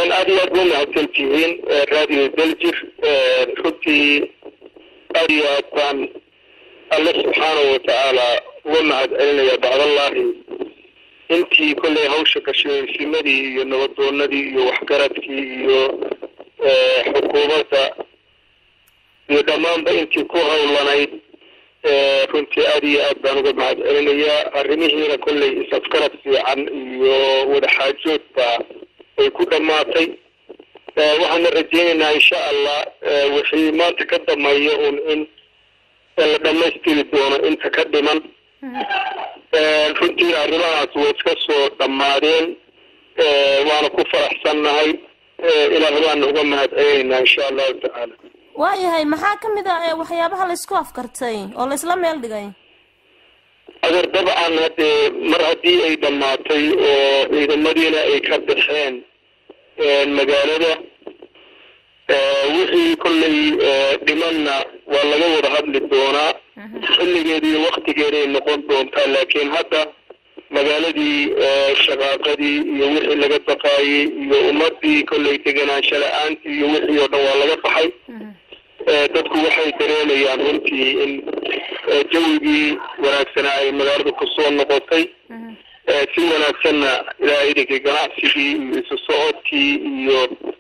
aad iyo aad ba mahadsan tihiin radio daljir runtii aad iyo aad baan alle subxaanahu watacaala uga mahad celinaya bacdallahi intii kollay hawsha gashoysimadii iyo nabadoonadii iyo waxgaradkii iyo xukuumadda iyo dhammaanba intii ku hawlanayd runtii aad iyo aad baan uga mahad celinayaa arrimihiina kollay is-afgarad fiican iyo wadaxaajoodba ay ku dhammaatay waxaana rajeynaynaa insha allah wixii maanta ka dameeya un in la dhamaystiri doono inta ka dhiman runtii arrimahaas way iska soo dhammaadeen waana ku faraxsannahay ilaah baana uga mahad celinaynaa insha allahu tacaala waayahay maxaa ka mid a waxyaabaha laysku afkartay oo laysla meel dhigay adeer dabcan haddee mar haddii ay dhammaatay oo ciidamadiina ay ka baxeen magaalada wixii kollay dhimanna waa laga wada hadli doonaa xilligeeda iyo waktigeeday noqon doontaa laakiin hadda magaaladii shaqaaqadii iyo wixii laga baqaayey iyo ummadii kollay deganaansho la-aantii iyo wixii oo dhan waa laga baxay dadku waxay dareemayaan runtii in jawigii wanaagsanaa ay magaalada kusoo noqotay si wanaagsanna ilaa idinkii ganacsigii iyo isu socodkii iyo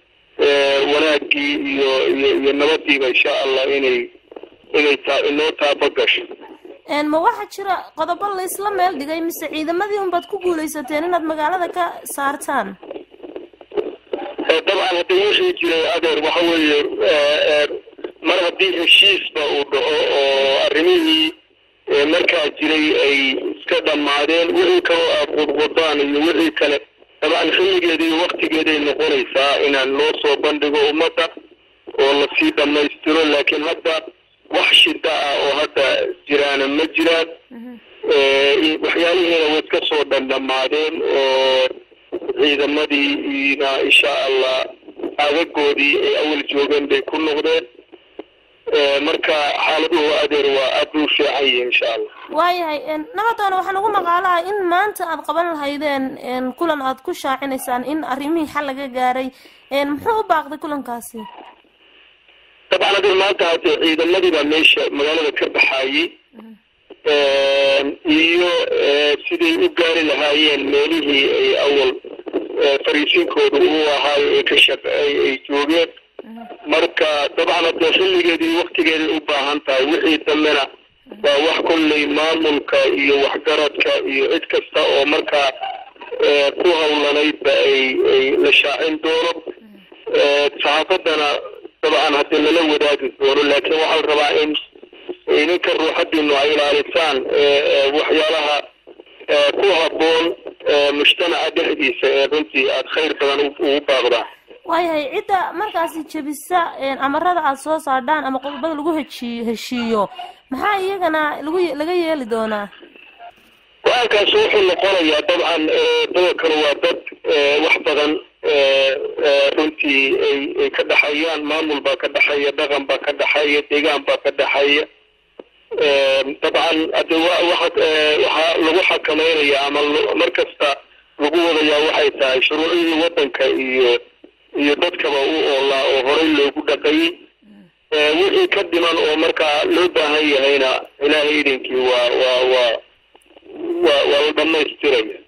wanaagii iyo iyo iyo nabadiiba insha allah inay inay taa inoo taaba gasho ma waxaa jira qodobo laysla meel dhigay mise ciidamadii unbaad ku guuleysateen inaad magaalada ka saartaan dabcan hadda wixii jiray adeer waxa weeye mar haddii heshiisba uu dhaco oo arrimihii markaa jiray ay iska dhammaadeen wixii kaloo aad qudqudaan iyo wixii kale dabcan xilligeeda iyo waktigeeday noqonaysaa inaan loo soo bandhigo ummadda oo lasii dhammaystiro laakiin hadda wax shida ah oo hadda jiraana ma jiraan waxyaalihiina way iska soo dhandhamaadeen oo ciidamadiina insha allah aagagoodii ay awal joogeen bay ku noqdeen marka xaaladuhu adeer waa aad buu fiican yihi insha allah waayahay nabadoona waxaa nagu maqaalaha in maanta aad qaban lahaydeen kulan aad ku shaacinaysaan in arrimihii xal laga gaaray muxuu u baaqday kulankaasi dabcan adeer maanta hadee ciidamadii baa meesha magaalada ka baxaayey iyo siday u gaari lahaayeen meelihii ay awal fariisinkooda uu ahaayo ay ka shaq ay joogeen marka dabcan hadee xilligeedii waktigeeday u baahan tahay wixii dambena waa wax kollay maamulka iyo waxgaradka iyo cid kasta oo markaa ku hawlanaydba ay ay la shaacin doono saxaafadana dabcan haddii lala wadaagi doono laakiin waxaa la rabaa in idinka ruuxadiinu ay ilaalisaan waxyaalaha ku habboon mujtamaca dhexdiisa ee runtii aada khayr badan ugu baaqdaan waayahay cidda markaasi jebisa amarada aada soo saardhaan ama qodobada lagu heshiiyo heshiiyo maxaa iyagana lagu laga yeeli doonaa go-aankaasi wuxuu noqonayaa dabcan dadakanu waa dad wax badan runtii ay ay ka dhexeeyaan maamul baa ka dhexeeya dhaqan baa ka dhexeeya deegaan baa ka dhexeeya dabcan hade waxa waxaa lagu xakameynaya ama mar kasta lagu wadayaa waxay tahay shuruucihii waddanka iyo iyo dadkaba u oolaa oo horey loogu dhaqayay wixii ka dhiman oo markaa loo baahan yahayna ilaahay idinkii waa waa waa waa waa la dhamaystiraya